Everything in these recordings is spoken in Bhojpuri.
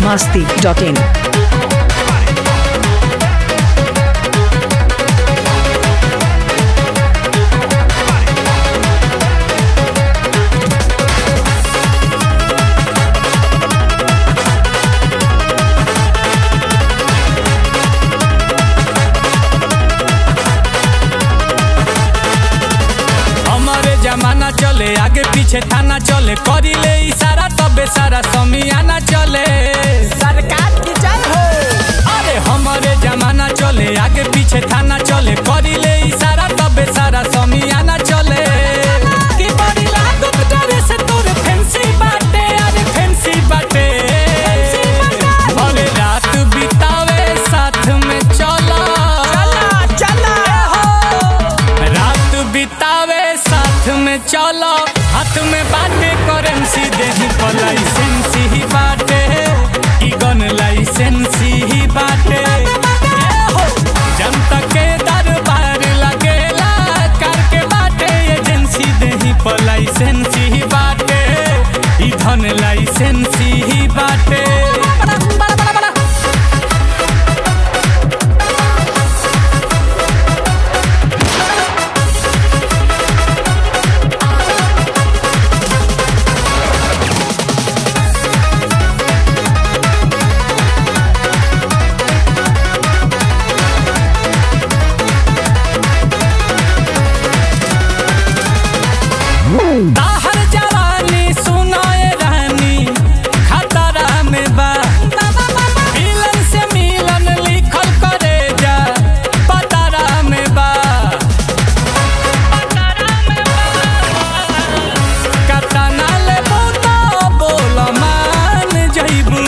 masti.in. हमारे जमाना चले आगे पीछे थाना चले करिले इशारा तबे सारा समियाना चले सरकार की जय हो अरे हमारे जमाना चले आगे पीछे थाना चले करिले इशारा तबे सारा समियाना चले कि बड़ी लागत डरे से तोरे फैंसी बाटे अरे फैंसी बाटे भले रात बितावे साथ में चला चला चला हो रात बितावे साथ में चलो हाथ में बाटे करेंसी देही पर लाइसेंसी ही बाटे ई गन लाइसेंसी ही बाटे ए हो, जनता के दरबार लगेला कर के बाटे एजेंसी देही पर लाइसेंसी ही बाटे ई धन लाइसेंसी ही बाटे बड़ा, बड़ा, बड़ा, बड़ा। ताहर जवानी सुनाए रानी खतरा में बा मिलन से मिलन लिखल करे जा पतरा में बा कतना ले बोता बोल मान जइबू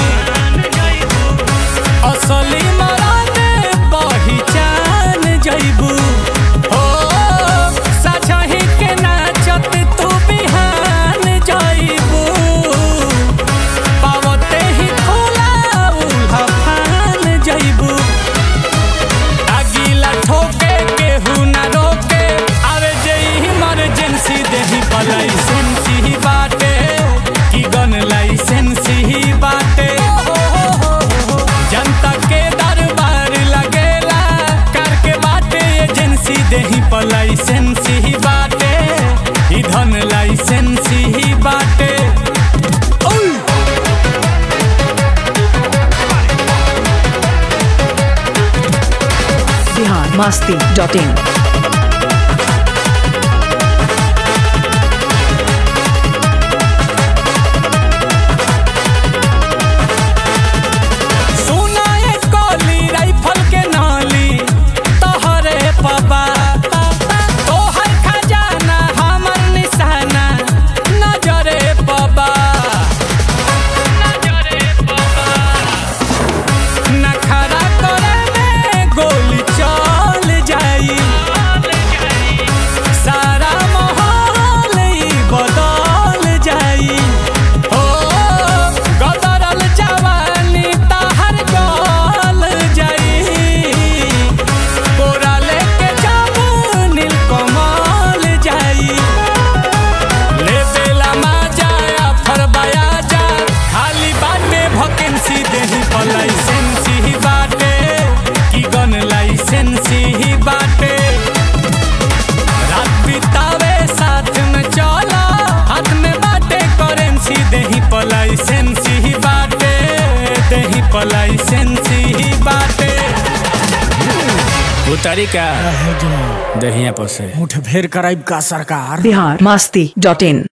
असली मरादे पहिचान जइबू हो साझही के नाचत तू बिहान जइबू पावते ही खुला उल्हा फान जइबू अगीला ठोके केहू ना रोके आवे जे इमरजेंसी देही पर लाइसेंसी ही बाटे की गन लाइसेंसी ही बाटे जनता के दरबार लगेला कर के बाटे एजेंसी देही पर लाइसेंसी ही बाटे ई धन लाइसेंसी ही बाटे ओय! Bihar masti.in. सुना ये कोली राइफल के नाली तोहरे पबा तोहर खजाना हमर निशाना नजरे पबा नजरे पबा नखरा करे में गोली चल जाई सारा माहौल ही बदल जाई हो गदरल जवानी ताहर गल जाई कोरा लेके जाबू नील कमल जाई ले बेला मा जाया फरबाया जा खाली बाटे भकेंसी देही पर लाइसेंसी ही बाटे की गन लाइसेंसी ही बाटे रात बितावे साथ में चला हाथ में बाटे करेंसी देही पर लाइसेंसी ही बाटे देही पर लाइसेंसी ही बाटे उतारी का दहिया पर से मुठभेड़ कराइब का सरकार Bihar masti.in.